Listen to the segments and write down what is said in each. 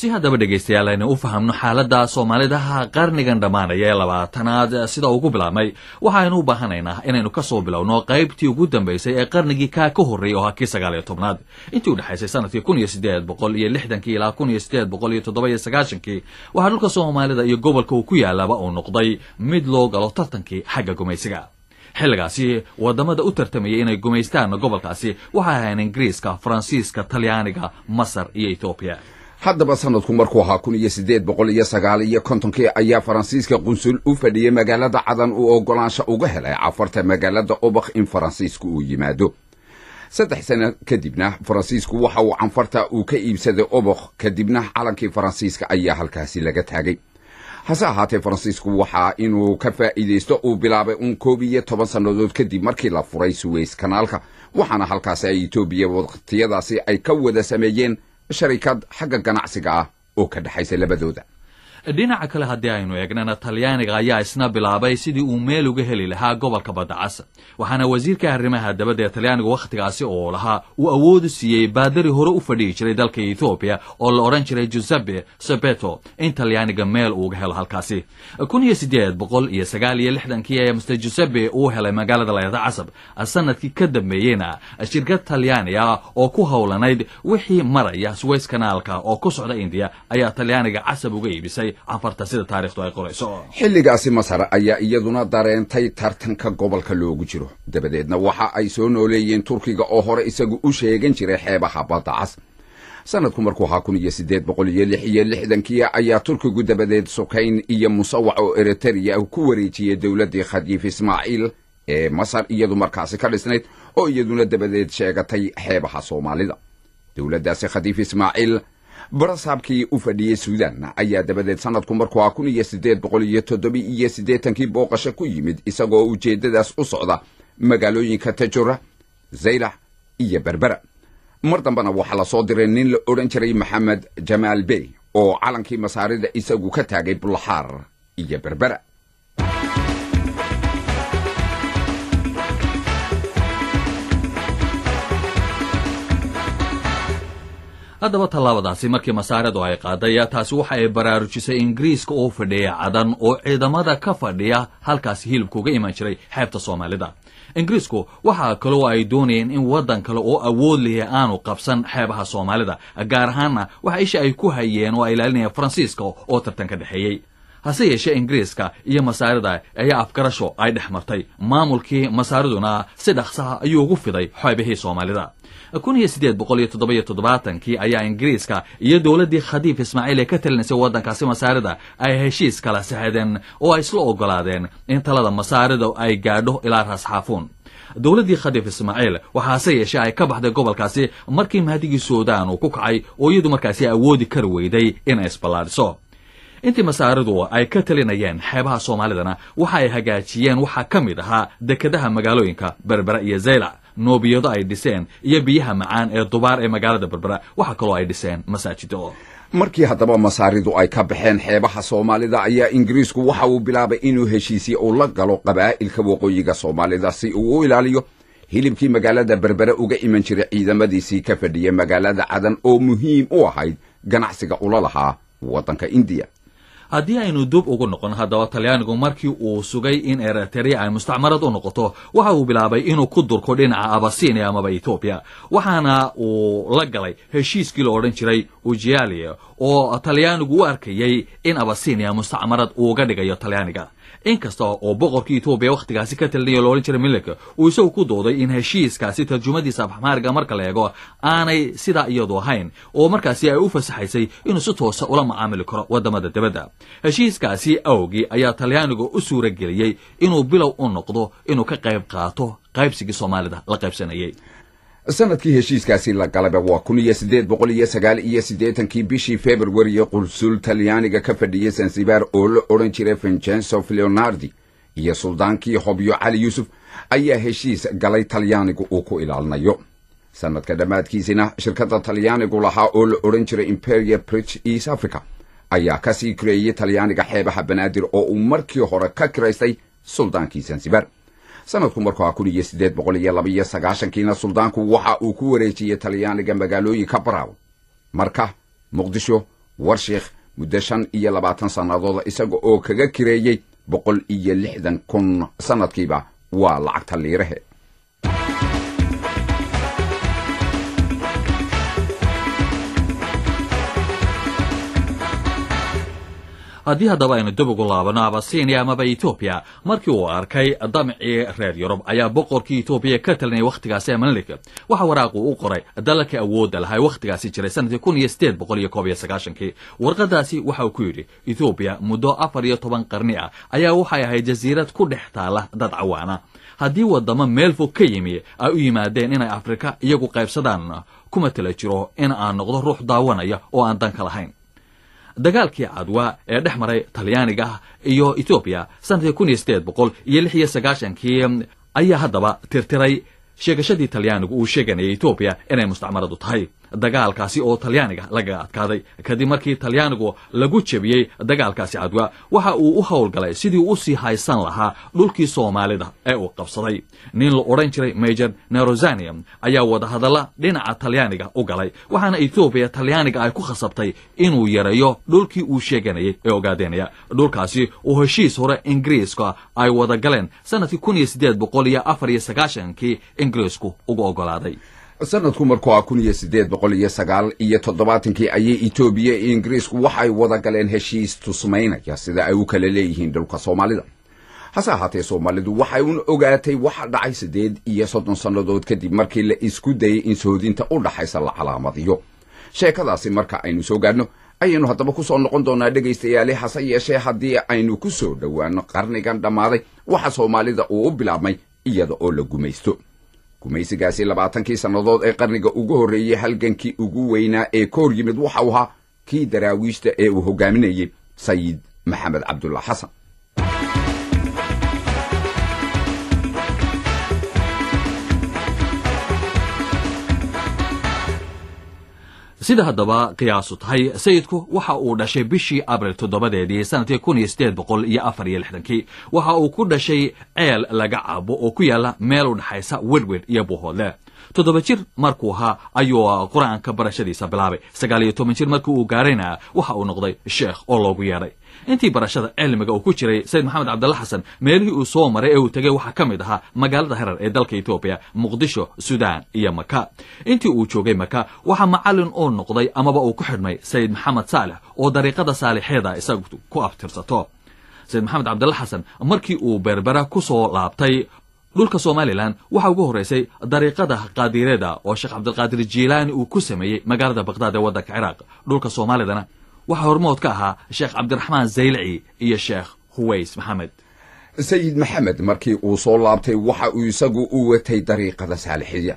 si haddaba dhegaystayaal aynu u fahamno xaaladda soomaalidaha qarnigan dhammaanaya ee labaatanaad sida ugu bilaabmay waxaaynu u baahanaynaa inaynu ka soo bilowno qaybtii ugu dambaysay ee qarnigii kaa ka horreeyay oo ha kii sagaal iyo tobnaad intii u dhexaysay sanadkii kun iyo siddeed boqol iyo lixdankii ilaa kun iyo siddeed boqol iyo toddoba iyo sagaashankii waxaa dhulka soomaalida iyo gobolka uu ku yaalaaba uu noqday mid loo galo tartankii xagga gumaysiga xilligaasi wadamada u tartamayay inay gumaystaan gobolkaasi waxay ahayn ingiriiska faransiiska talyaaniga masar iyo ethoobiya haddaba sanadku markuu ahaa kun iyo siddeed boqol iyo sagaal iyo kontonkii ayaa faransiiska qunsul u fadhiyey magaalada cadan uu oggolaansho uga helay cafarta magaalada obakh in faransiisku uu yimaado saddex sano kadibna faransiisku waxa uu canfarta uu ka iibsaday obakh kadibna calankii faransiiska ayaa halkaasi laga taagay hase ahaatee faransiisku waxaa inuu ka faa'iidaysto uu bilaabay uun koob iyo toban sannadood kadib markii la furay suweys kanaalka waxaana halkaasi ay etoobiya waqtiyadaasi ay ka wada sameeyeen sharikad xagga ganacsiga ah oo ka dhexaysa labadooda dhinaca kale haddii aynu eegnana talyaaniga ayaa isna bilaabay sidii uu meel uga heli lahaa gobolka badda cas waxaana wasiirka arrimaha dabadda ee talyaaniga wakhtigaasi oo lahaa uu awoodu siiyey baadari hore u fadhihi jiray dalka ethoobiya oo la odhan jiray giuseppe sabeto in talyaaniga meel uuga helo halkaasi kun iyo siddeed boqol iyo sagaal iyo lixdankii ayaa master giuseppe uu helay magaalada layada casab sanadkii ka dambeeyeyna shirkad talyaani ah oo ku howlanayd wixii maraya suweys kanaalka oo ku socda indiya ayaa talyaaniga casab uga iibisay canfarta sida taarikhdu ay qorayso xilligaasi masar ayaa iyaduna dareentay tartanka gobolka loogu jiro dabadeedna waxa ay soo nooleeyeen turkiga oo hore isagu u sheegan jiray xeebaha badda cas sanadku markuu ahaa kun iyo siddeed boqol iyo lix iyo lixdankii ayaa turkigu dabadeed sukayn iyo musawac oo eritereya ku wareejiyey dowladdii khadiif ismaaciil ee masar iyadu markaasi ka dhisnayd oo iyaduna dabadeed sheegatay xeebaha soomaalida dowladdaasi khadiif ismaaciil barasaabkii u fadhiyey suudan ayaa dabadeed sanadku markuu ahaa kun iyo siddeed boqol iyo toddoba iyo siddeetankii booqasho ku yimid isagoo ujeeddadaas u socda magaalooyinka tajura zaylax iyo berbera mar dambena waxaa la soo diray nin la odhan jiray maxamed jamaal bey oo calankii masaarida isagu ka taagay bulaxaar iyo berbera haddaba tallaabadaasi markii masaaradu ay qaaday taasi waxa ay baraarujisay ingiriiska oo fadhiya cadan oo ciidamada ka fadhiya halkaasi hilibka uga iman jiray xeebta soomaalida ingiriisku waxaa kaloo ay doonayeen in waddan kale oo awood lihi aanu qabsan xeebaha soomaalida gaar ahaanna waxa isha ay ku hayeen oo ay ilaalinayeen faransiiska oo tartan ka dhexeeyey hase yeeshee ingiriiska iyo masaarida ayaa afgarasho ay dhex martay maamulkii masaariduna si dhaqsaha ayuu ugu fiday xeebihii soomaalida kun iyo siddeed boqol iyo toddoba-iyo toddobaatankii ayaa ingiriiska iyo dowladdii khadiif ismaaciil ee ka talinaysay waddankaasi masaarida ay heshiis kala saxadeen oo ay isla oggolaadeen in talada masaarida ay gaadho ilaa raasxaafuun dowladdii khadiif ismaaciil waxaase yeeshee ay ka baxday gobolkaasi markii mahdigii suudaan uu ku kacay oo iyadu markaasi awoodi kari weyday inay isballaadhiso intii masaaridu ay ka talinayeen xeebaha soomaalidana waxa ay hagaajiyeen waxaa ka mid ahaa dekedaha magaalooyinka berbera iyo zaylac noobiyado ay dhiseen iyo biyaha macaan ee dubaar ee magaalada berbera waxaa kaloo ay dhiseen masaajido markii haddaba masaaridu ay ka baxeen xeebaha soomaalida ayaa ingiriisku waxa uu bilaabay inuu heshiisye uu la galo qabaa'ilka waqooyiga soomaalida si uu u ilaaliyo hilibkii magaalada berbere uga iman jiray ciidamadiisii ka fadhiya magaalada cadan oo muhiim u ahayd ganacsiga ula lahaa waddanka indiya haddii aynu dub ugu noqon haddaba talyaanigu markii uu sugay in eriterea ay mustacmarad u noqoto waxa uu bilaabay inuu ku durko dhinaca abasinia amaba etoobiya waxaana uu la galay heshiiskii la odhan jiray ujialia oo talyaanigu u arkayey in abasinia mustacmarad uuga dhigayo talyaaniga inkasta oo boqorkii etoobiya wakhtigaasi ka talinaya lo odhan jiray milik uu isagu ku dooday in heshiiskaasi tarjumadiisa afxmaariga marka la eego aanay sidaa iyadu ahayn oo markaasi ay u fasaxaysay inuu si toosa ula macaamili karo waddamada dibadda heshiiskaasi awgii ayaa talyaanigu u suura geliyey inuu bilow u noqdo inuu ka qayb qaato qaybsigii soomaalida la qaybsanayay sanadkii heshiiskaasi la galaba waa kun iyo siddeed boqol iyo sagaal iyo siddeetankii bishii februariyo qulsul talyaaniga ka fadhiyey zanzibar oo la odhan jiray vincenzo leonardi iyo suldaankii hobyo cali yuusuf ayaa heshiis galay talyaanigu uu ku ilaalinayo sanadka dhammaadkiisina shirkadda talyaanigu lahaa oo la odhan jiray imperial bridge east africa ayaa ka sii kireeyey talyaaniga xeebaha banaadir oo uu markii hore ka kiraystay suldaankii zanzibar sanadku markuu haa kun iyo siddeed boqol iyo laba iyo sagaashankiina suldaanku waxa uu ku wareejiyey talyaaniga magaalooyinka baraw marka muqdisho warshiikh muddo shan iyo labaatan sannadooda isaga oo kaga kireeyey boqol iyo lixdan kun sannadkiiba waa lacagta liirahe haddii haddaba aynu dib ugu laabano abasinia amaba etoobiya markii uu arkay damcii reer yurub ayaa boqorkii etoobiya ka talinayay wakhtigaasi amalik waxa waraaqu u qoray dalalkii awoodda lahaa wakhtigaasi jiray sanadkii kun iyo sideed boqol iyo koob iyo sagaashankii warqadaasi waxa uu ku yidhi etoobiya muddo afar iyo toban qarni ah ayaa waxay ahayd jasiirad ku dhex taala dad cawaana haddii wadamo meel fog ka yimi ay u yimaadeen inay afrika iyagu qaybsadaan kuma tala jiro in aan noqdo ruux daawanaya oo aan danka lahayn dagaalkii cadwa ee dhex maray talyaaniga iyo etoobiya sanadkii kun iyo sideed boqol iyo lix iyo sagaashankii ayaa haddaba tirtiray sheegashadii talyaanigu uu sheeganayay etoobiya inay mustacmaradu tahay dagaalkaasi oo talyaaniga lagaga adkaaday kadib markii talyaanigu lagu jebiyey dagaalkaasi cadwa waxa uu u howlgalay sidii u sii haysan lahaa dhulkii soomaalida ee uu qabsaday nin la odhan jiray major nerozanium ayaa wadahadalla dhinaca talyaaniga u galay waxaana etoobiya talyaaniga ay ku khasabtay inuu yareeyo dhulkii uu sheeganayay ee ogaadenaya dhulkaasi oo heshiis hore ingiriiska ay wada galeen sanadkii kun iyo sideed boqol iyo afar iyo sagaashankii ingiriisku uga ogolaaday sanadku markuu ah kun iyo sideed boqol iyo sagaal iyo toddobaatankii ayay etoobiya iyo ingiriisku waxay wada galeen heshiis tusmaynaya sida ay u kala leeyihiin dhulka soomaalida hase ahaatee soomaalidu waxay un ogaatay waxa dhacay siddeed iyo soddon sannadood kadib markii la isku dayay in soodinta u dhaxaysa la calaamadiyo sheekadaasi marka aynu soo gaadhno ayaynu haddaba ku soo noqon doonaa dhegaystayaali hase yeeshee haddii aynu ku soo dhowaano qarnigan dhammaaday waxa soomaalida uu u bilaabmay iyada oo la gumaysto gumaysigaasi labaatankii sannadood ee qarniga ugu horreeyey halgankii ugu weynaa ee ka hor yimid waxau ahaa kii daraawiishta ee uu hogaaminayey sayid maxamed cabdulla xasan sida haddaba qiyaasu tahay sayidku waxa uu dhashay bishii abril toddobadeedii sanadkii kun iyo sideed boqol iyo afar iyo lixdankii waxa uu ku dhashay ceel laga cabo oo ku yaala meel u dhexaysa wedwed iyo buuhoodle toddoba jir markuu ahaa ayuu qur-aanka barashadiisa bilaabay sagaal iyo toban jir markii uu gaarayna waxa uu noqday sheekh oo loogu yeedhay intii barashada cilmiga uu ku jiray sayid maxamed cabdalla xasan meelihii uu soo maray ee uu tegey waxaa ka mid ahaa magaalada herar ee dalka etoobiya muqdisho sudan iyo maka intii uu joogay maka waxaa macallin uu noqday amaba uu ku xidhmay sayid maxamed saalex oo dariiqada saalixeeda isagu ku abtirsato sayid maxamed cabdalla xasan markii uu berbera ku soo laabtay dhulka somalilan waxaa ugu horraysay dariiqada qaadireeda oo sheekh cabdilqaadir jiilaani uu ku sameeyey magaalada bakhdad ee waddanka ciraaq dhulka soomaalidana waxaa hormood ka ahaa sheekh cabdiraxmaan zaylici iyo sheekh huways maxamed sayid maxamed markii uu soo laabtay waxa uu isagu u watay dariiqada saalixiya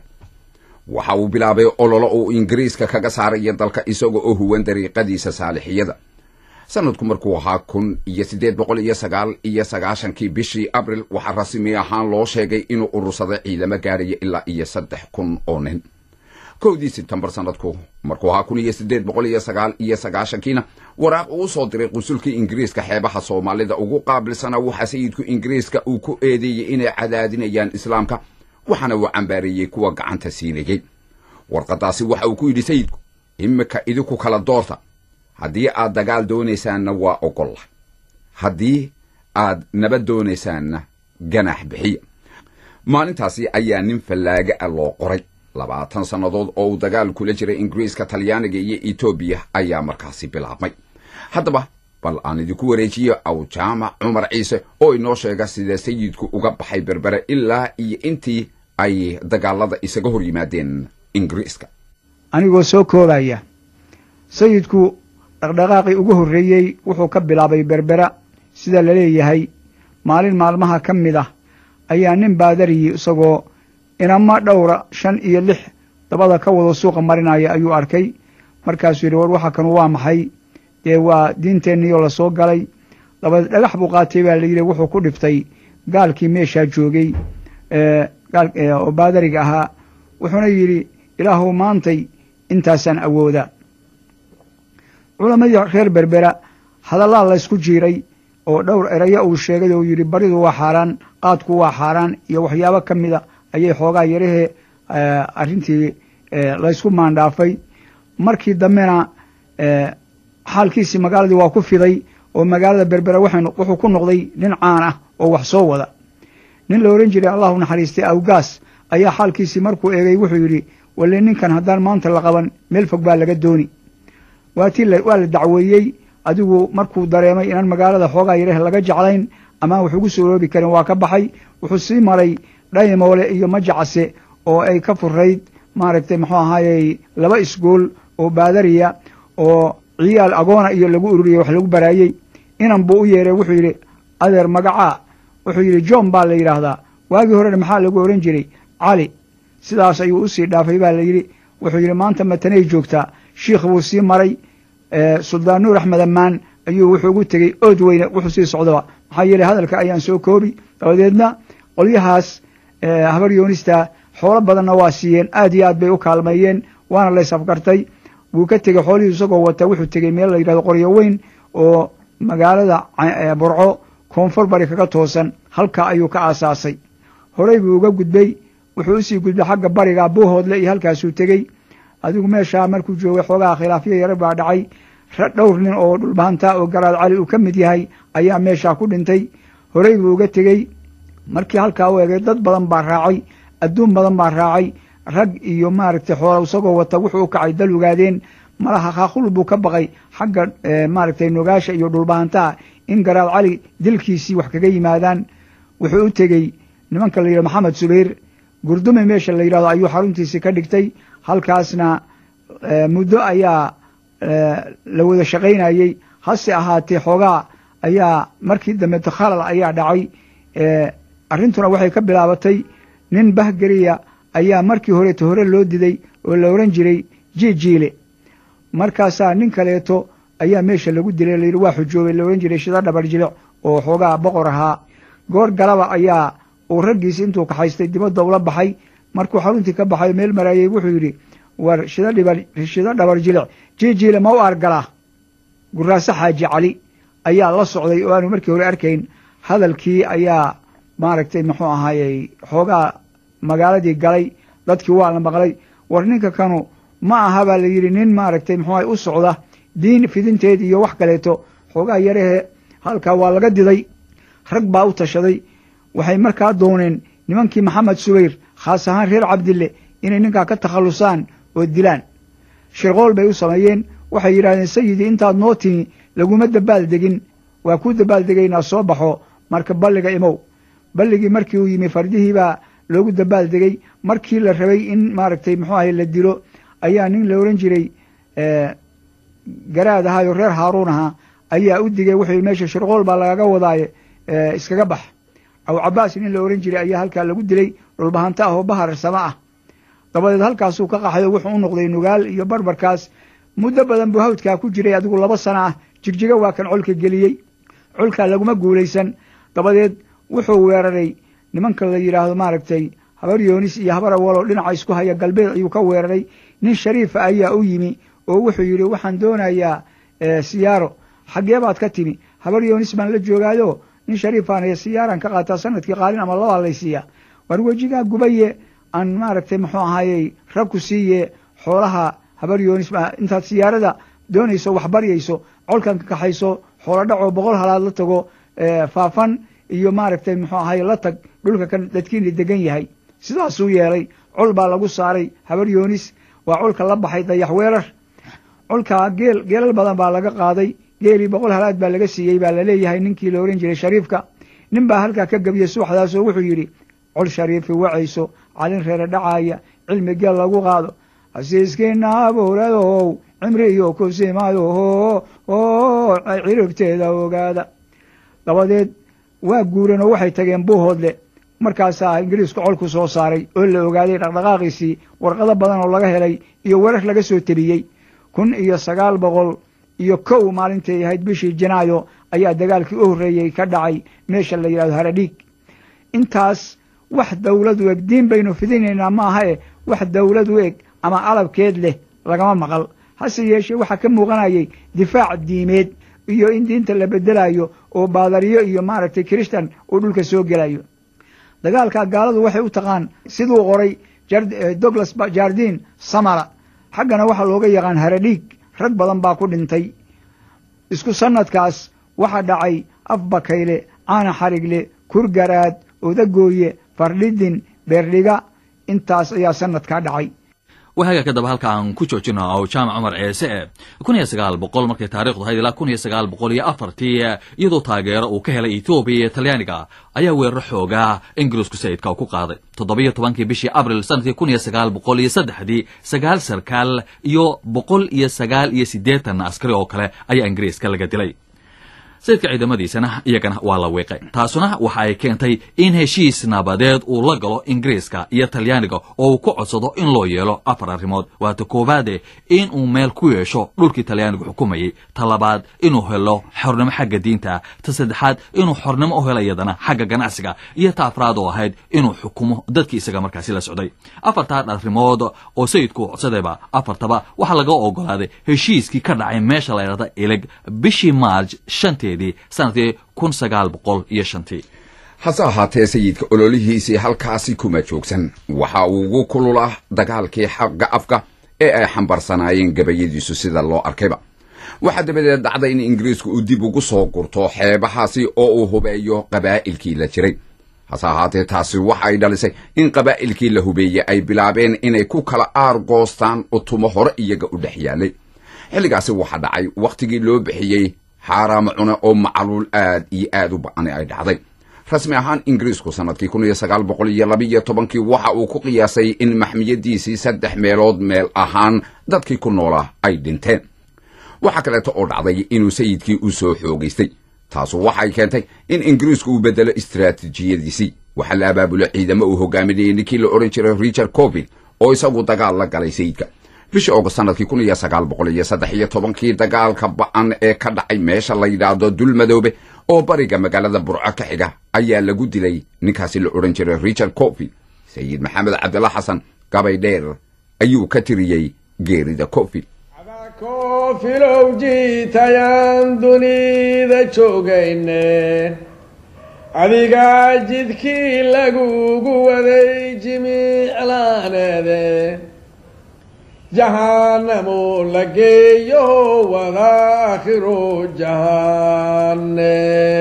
waxa uu bilaabay ololo uu ingiriiska kaga saaraya dalka isaga oo huwan dariiqadiisa saalixiyada sanadku markuu ahaa kun iyo siddeed boqol iyo sagaal iyo sagaashankii bishii abril waxaa rasmi ahaan loo sheegay inuu urursaday ciidamo gaadhaya ilaa iyo saddex kun oo nin kowdii sebtembar sanadku markuu ahaa kun iyo siddeed boqol iyo sagaal iyo sagaashankiina waraaq uu soo diray qusulkii ingiriiska xeebaha soomaalida ugu qaabilsanaa waxaa sayidku ingiriiska uu ku eedeeyey inay cadaadinayaan islaamka waxaana uu cambaareeyey kuwa gacanta siinayey warqadaasi waxa uu ku yidhi sayidku imika idinku kala doorta haddii aad dagaal doonaysaanna waa ogolla haddii aad nabad doonaysaanna ganax bixiya maalintaasi ayaa nin fallaaga ah loo qoray labaatan sannadood oo uu dagaal kula jiray ingiriiska talyaaniga iyo etoobiya ayaa markaasi bilaabmay haddaba bal aan idinku wareejiyo aw jaamac cumar ciise oo inoo sheega sida sayidku uga baxay berbere ilaa iyo intii ay dagaalada isaga hor yimaadeen ingiriiska anigoo soo koobaya sayidku dhaqdhaqaaqii ugu horreeyey wuxuu ka bilaabay berbera sida la leeyahay maalin maalmaha ka mid ah ayaa nin baadariyi isagoo inama dhowra shan iyo lix dabada ka wada suuqa marinaya ayuu arkay markaasuu yidhi war waxa kanu waa maxay dee waa diinteenniiyoo lasoo galay dabadeed dhagax buu qaatay baa layidhi wuxuu ku dhiftay gaalkii meeshaa joogay oo baadariga ahaa wuxuuna yidhi ilaahuw maantay intaasaan awooda culammadii reer berbera hadallaa laysku jiiray oo dhowr erayo uu sheegay oo yidhi baridu waa xaaraan qaadku waa xaaraan iyo waxyaabo ka mida ayay xoogaa yarahee arrintii laysku maandhaafay markii dambena xaalkiisii magaaladii waa ku fiday oo magaalada berbera wuxuu ku noqday nin caan ah oo wax soo wada nin la ohan jiray allahu naxariistay awgaas ayaa xaalkiisii markuu eegay wuxuu yidhi walle ninkan haddaan maanta la qaban meel fog baa laga dooni waatii waa la dacweeyey adigu markuu dareemay inaan magaalada xoogaa yareh laga jeclayn amaan wax ugu suuroobi karin waa ka baxay wuxuu sii maray dhaymoole iyo majacase oo ay ka furayd maaragtay muxuu ahaayey laba isgool oo baadariya oo ciyaal agoona iyo lagu ururiyey wax lagu baraayey inan buu u yeeray wuxuu yidhi adeer magacaa wuxuu yidhi john baa la yidhaahdaa waagii horena maxaa lagu ohan jiray cali sidaas ayuu usii dhaafay baa la yidhi wuxuu yidhi maanta matanay joogtaa shiikh buu sii maray suldaan nuur axmed ammaan ayuu wuxuu ugu tegey ood weyne wuxuu sii socdaba maxaa yeeley hadalka ayaan soo koobi dabadeedna qolyahaas habar yoonista xoolo badanna waa siiyeen aad iyo aad bay u kaalmeeyeen waana lays afgartay wuu ka tegey xoolihii isagoo wata wuxuu tegey meel la yidhahdo qoryo weyn oo magaalada burco koonfur bari kaga toosan halkaa ayuu ka aasaasay horey buu uga gudbay wuxuu usii gudbay xagga bariga buuhoodle iyo halkaasuu tegey adigu meeshaa markuu joogay xoogaha khilaafyo yar baa dhacay dhowr nin oo dhulbahantaa oo garaad cali uu ka mid yahay ayaa meeshaa ku dhintay horey buu uga tegey markii halkaa u egay dad badan baa raacay adduun badan baa raacay rag iyo maaragtay xoola isagoo wata wuxuu u kacay dal ogaadeen malaha khaaqul buu ka baqay xagga maaragtay nogaasha iyo dhulbahantaha in garaad cali dilkiisii wax kaga yimaadaan wuxuu u tegey nimanka la yidhahdo maxamed subayr gurdumi meesha la yidhahdo ayuu xaruntiisii ka dhigtay halkaasna muddo ayaa la wada shaqaynayey hase ahaatee xoogaa ayaa markii dambe khalal ayaa dhacay arrintuna waxay ka bilaabatay nin bahgeriya ayaa markii horeeto hore loo diday oo la ohan jiray jijiile markaasaa nin kaleeto ayaa meesha lagu dilay layidhi waa xujoobay la ohan jiray shida dhabar jilic oo xoogaa boqor ahaa goor galaba ayaa uu raggiisi intuu kaxaystay dibadda ula baxay markuu xaruntii ka baxay meel maraayey wuxuu yidhi war shida dhibar shida dhabar jilic jijiile ma u argalaa guraase xaaji cali ayaa la socday oo aanu markii hore arkayn hadalkii ayaa maaragtay muxuu ahaayey xoogaa magaaladii galay dadkii waa la maqlay war ninka kanu ma aha baa la yidhi nin maaragtay muxuu ahay u socda diin fidinteed iyo wax kaleeto xoogaa yarahe halkaa waa laga diday rag baa u tashaday waxay markaa dooneen nimankii maxamed subayr khaas ahaan reer cabdille inay ninkaa ka takhallusaan oo dilaan shirqool bay u sameeyeen waxay yidhahdeen sayidii intaad noo timi laguma dabaal degin waa kuu dabaal degaynaa soo baxo marka balliga imow balligii markii uu yimi fardihii baa loogu dabaal degey markii la rabay in maaragtay muxuu ahay la dilo ayaa nin la ohan jiray garaad ahaayoo reer haaruun ahaa ayaa u digay wuxuu meesha shirqool baa lagaga wadaaye iskaga bax aw cabaas nin la ohan jiray ayaa halkaa lagu dilay dhulbahanta ah oo bahar sama ah dabadeed halkaasuu ka qaxayo wuxuu u noqday nugaal iyo barbarkaas muddo badan buu hawdkaa ku jiray adigu laba sana ah jigjiga waa kan colka geliyey colkaa laguma guulaysan dabadeed wuxuu weeraray nimanka la yidhaahdo maaragtay habar yoonis iyo habar awaloo dhinaca isku haya galbeed ayuu ka weeraray nin shariifa ayaa u yimi oo wuxuu yidhi waxaan doonayaa siyaaro xaggee baad ka timi habar yoonis baan la joogaayo nin shariifaan ee siyaaran ka qaataa sanadkii qaalin ama labaa laysiiya war wejigaa gubaye aan maaragtay muxuu ahaayey ragku siiye xoolaha habar yoonis intaad siyaarada doonayso wax baryayso colkan ka kaxayso xoolo dhacoo boqol halaad la tago faafan iyo maaragtay muxuu ahaye la tag dhulka kan dadkiina degan yahay sidaasuu yeelay col baa lagu saaray habar yoonis waa colka la baxay dayax weerar colkaa geel geelal badan baa laga qaaday geelii boqol halaad baa laga siiyey baa laleeyahay ninkii la ohan jiray shariifka nin baa halkaa ka gebiyey subaxdaasoo wuxuu yidhi col shariifi wacayso calin reere dhacaaya cilmi geel lagu qaado hasiiskiina abuuradow cimri iyo kusimayo oo ciribteeda ogaada dabadeed waa guureen oo waxay tageen buuhoodle markaasaa ingiriisku colku soo saaray oo la ogaaday dhaqdhaqaaqiisii warqado badan oo laga helay iyo werar laga soo tebiyey kun iyo sagaal boqol iyo kow maalintay ahayd bishii janaayo ayaa dagaalkii u horreeyey ka dhacay meesha la yidhahdo haradhiig intaas wax dawlad u eg diin baynu fidinaynaa ma aha e wax dawlad u eg ama alabkeed leh lagama maqal hase yeeshee waxaa ka muuqanayay difaac diimeed iyo in diinta la bedelayo oo baadariyo iyo maaragtay kiristan uu dhulka soo gelayo dagaalkaa gaaladu waxay u taqaan siduu qoray douglas jardin samara xaggana waxaa looga yaqaan haradhiig rag badan baa ku dhintay isku sannadkaas waxaa dhacay afbakayle caana xarigle kurgaraad odagooye fardhidin beerdhiga intaas ayaa sannadkaa dhacay waxaaga kadaba halka aan ku joojino aw jaamac cumar ceese e kun iyo sagaal boqol markay taarikhdu ahayd ilaa kun iyo sagaal boqol iyo afartii iyadoo taageero uu ka helay ethoobiya iyo talyaaniga ayaa weeraro xoogaa ingiriisku sayidka uu ku qaaday toddobiyo tobankii bishii abril sanadkii kun iyo sagaal boqol iyo saddexdii sagaal sarkaal iyo boqol iyo sagaal iyo siddeetan askari oo kale ayaa ingiriiska laga dilay sayidka ciidamadiisana iyagana waa la wiiqay taasuna waxa ay keentay in heshiis nabadeed uu la galo ingiriiska iyo talyaaniga oo uu ku codsado in loo yeelo afar arrimood waata koowaade in uu meel ku yeesho dhulkii talyaanigu xukumayey ta labaad inuu helo xornimo xagga diinta ta saddexaad inuu xornimo u helo iyadana xagga ganacsiga iyo ta afraad oo ahayd inuu xukumo dadkii isaga markaasi la socday afartaa arrimood oo sayidku codsadayba afartaba waxaa laga ogolaaday heshiiskii ka dhacay meesha la ydhahda ilig bishii maarj shanteed sanadkii kun sagaal boqol iyo shantii hase ahaatee sayidka ololihiisii halkaasi kuma joogsan waxa uu ugu kulula dagaalkii xagga afka ee ay xambarsanaayeen gabayadiisu sida loo arkayba waxaa dabadeed dhacday in ingiriisku uu dib ugu soo gurto xeebahaasi oo uu hubeeyo qabaa'ilkii la jiray hase ahaatee taasi waxa ay dhalisay in qabaa'ilkii la hubeeyey ay bilaabeen inay ku kala aar goostaan utumo hore iyaga u dhex yaalay xilligaasi waxaa dhacay wakhtigii loo bixiyey xaaraamo cune oo macaluul aad iyo aad u ba-ani ay dhacday rasmi ahaan ingiriisku sannadkii kun iyo sagaal boqol iyo labiiyo tobankii waxa uu ku qiyaasay in maxmiyadiisii saddex meelood meel ahaan dadkii ku noolaa ay dhinteen waxaa kaleeto oo dhacday inuu sayidkii u soo xoogaystay taasu waxay keentay in ingiriisku uu bedelo istaraatiijiyadiisii waxaa la abaabulo ciidamo uu hogaaminayay ninkii la odhan jiray richard covil oo isagu dagaal la galay sayidka bishii ogost sanadkii kun iyo sagaal boqol iyo saddex iyo tobankii dagaalka ba-an ee ka dhacay meesha la yidhaahdo dulmadoobe oo bariga magaalada burco ka xiga ayaa lagu dilay ninkaasi la odhan jiray richard cofi sayid maxamed cabdilla xasan gabay dheer ayuu ka tiriyey geerida cofi koofilow jiitayaan dunida joogayne adigaa jidkii lagugu waday jimiclaaneede jahanamo la geeyo wada akhiro jahane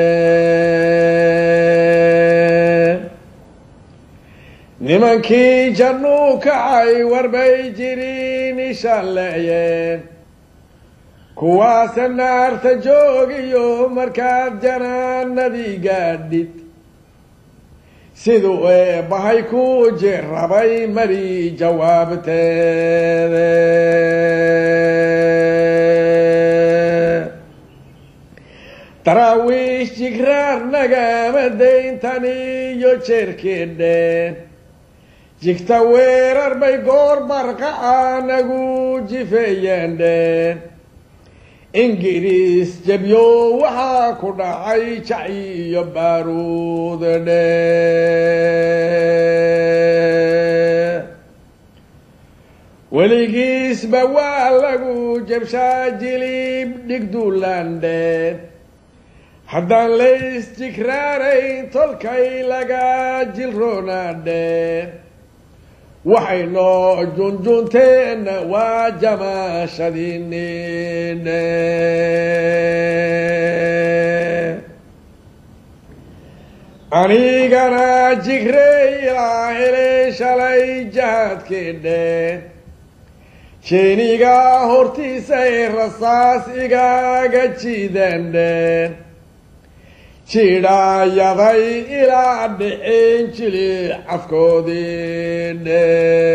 nimankii jannuu kacay warbay jiriin ishalleeyeen kuwaasa naarta joogiyo markaad janaanadii gaadhid siduu eebbahay ku jirrabay mari jawaabteede daraawiish jigraar nagama dayntaniyo jeerkeedheen jigta weerar bay goor barqaca nagu jifeeyeendheen ingiriis jabyo waxaa ku dhacay jaci iyo baaruudadhe weligiisba waa lagu jabshaa jilib dhigduulandheen haddaan lays jigraarayn tolkay laga jilroonaadheen waxay noo junjunteenna waa jamaashadiinine anigana jigrey ilaa helay shalay jahadkeedheen jeenigaa hortiisay rasaas igaaga jiideendheen jidhaayaday ilaa dhiceen jili cafkoodiidhe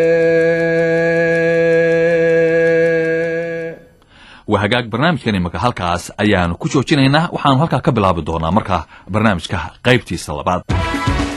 waa hagaag barnaamijkan imika halkaas ayaanu ku joojinaynaa waxaanu halkaa ka bilaabi doonaa markaa barnaamijka qaybtiisa labaad